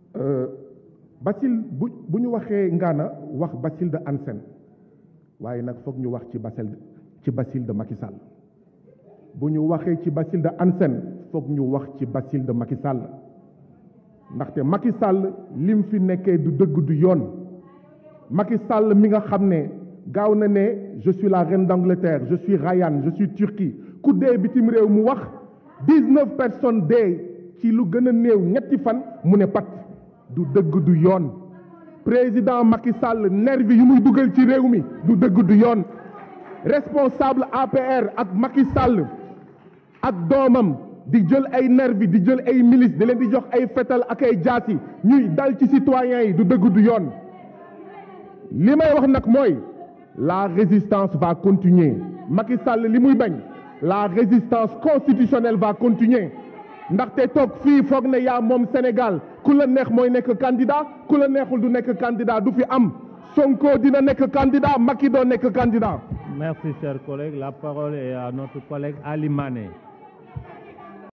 Basile bu bu ñu waxee Ngana wax Basile de Hann Sène waaye nag foog ñu wax ci Basile ci Basile de Macky Sall bu ñu waxee ci Basile de Hann Sène foog ñu wax ci Basile de Macky Sall ndaxte Macky Sall lim fi nekkee du dëgg du yoon Macky Sall mi nga xam ne gaaw na ne je suis la reine d'Angleterre je suis Ryan je suis Turquie ku dee bitim réew mu wax dix-neuf personnes dee ci lu gën a néew ñetti fan mu ne pat du dëgg du yoon président Macky Sall nervi yu muy dugal ci réew mi du dëgg du yoon responsable APR ak Macky Sall ak doomam di jël ay nervi di jël ay milice di leen di jox ay fetal ak ay jaasi ñuy dal ci citoyens yi du dëgg du yoon li may wax nag mooy la résistance va continuer Macky Sall li muy bañ la résistance constitutionnelle va continuer ndaxte toog fii foog ne yaa moom Sénégal ku la neex mooy nekk candidat ku la neexul du nekk candidat du fi am Sonko dina nekk candidat Macky doo nekk candidat Merci, cher collègue. La parole est à notre collègue Ali Mané.